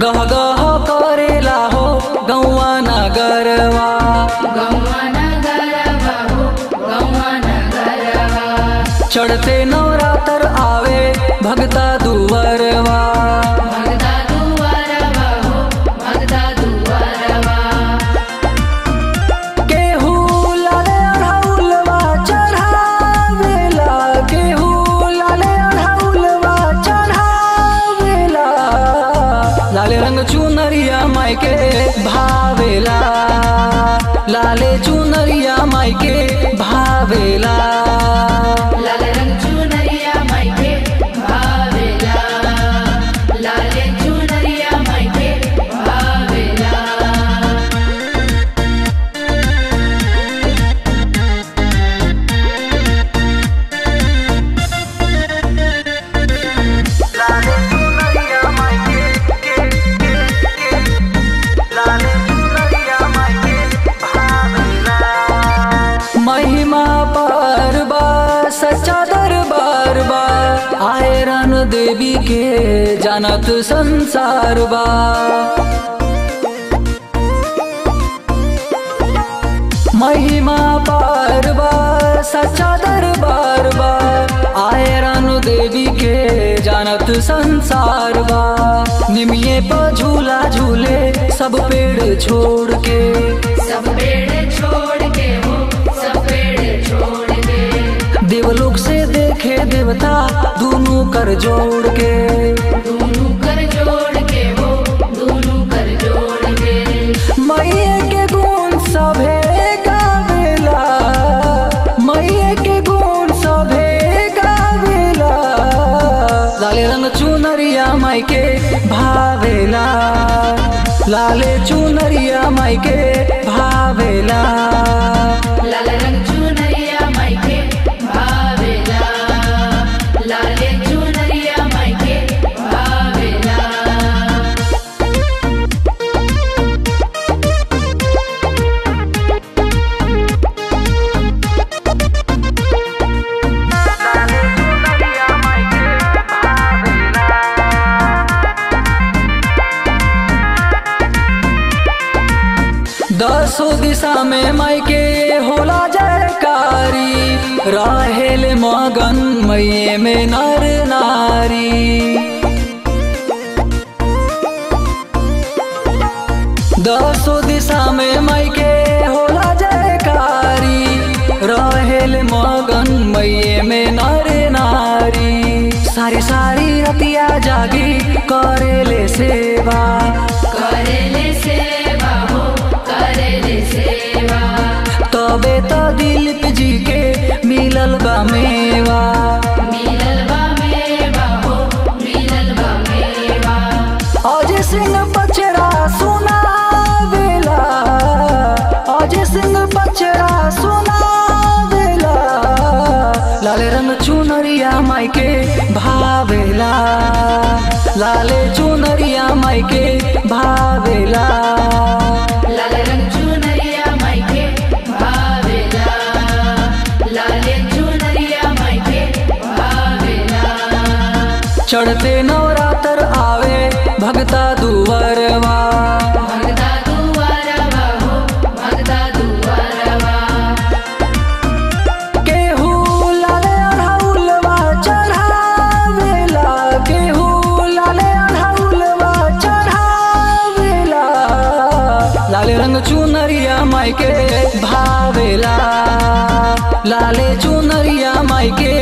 गह गह करेला हो गौआ नगरवा गौवा नगरवा हो गौवा नगरवा चढ़ते नवरात्र आवे भगता दुवरवा भगदा दुआरवा हो भगदा दुआरवा केहू लाले अढ़ौलवा चढ़ावेला केहू लाले अढ़ौलवा चढ़ावेला लाले रंग चुनरिया माई के भावेला लाले चुनरिया माई के भावेला लाल रंग चुनरिया मायके भावेला लाले चुनरिया मायके भावेला महिमा पर बा सच्चा दरबार बा आए रन देवी के जानत संसार बा महिमा पर बा सच्चा दरबार बा आए रन देवी के जानत संसार बा निमिये पर झूला झूले सब पेड़ छोड़ के सब पेड़ छोड़ के हो सब पेड़ छोड़ के देवलोक से देखे देवता दोनों कर जोड़ के दोनों कर जोड़ के हो दोनों कर जोड़ के मैये के गुण सभे गावेला मैये के गुण सभे गावेला लाले रंग चुनरिया माई के भावेला लाले चुनरिया माई के भावेला लाल रंग चुनरिया मायके भावेला लाले चुनरिया मायके भावेला दसो दिशा में माई के होला जयकारी रहेल मगन मैये में नर नारी दसो दिशा में माई के होला जयकारी रहेल मगन मैये में नर नारी सारी सारी रतिया जागी करेले सेवा करेले सेवा हो करेले सेवा तबे तो दिलीप जी के मिलल बा मेवा मिलल बा मेवा हो मिलल बा मेवा अजय सिंह बचड़ा सुनावेला अजय सिंह बचड़ा सुनावेला लाले रंग चुनरिया माई के भावेला लाले चुनरिया माई के भावेला लाल रंग चुनरिया मायके भावेला लाले चुनरिया मायके भावेला चढ़ते नवरात्र आवे भगता दुवरवा भगदा दुआरवा हो भगदा दुआरवा केहू लाले अढ़ौलवा चढ़ावेला केहू लाले अढ़ौलवा चढ़ावेला लाले रंग चुनरिया माई के भावेला लाले चुनरिया माई के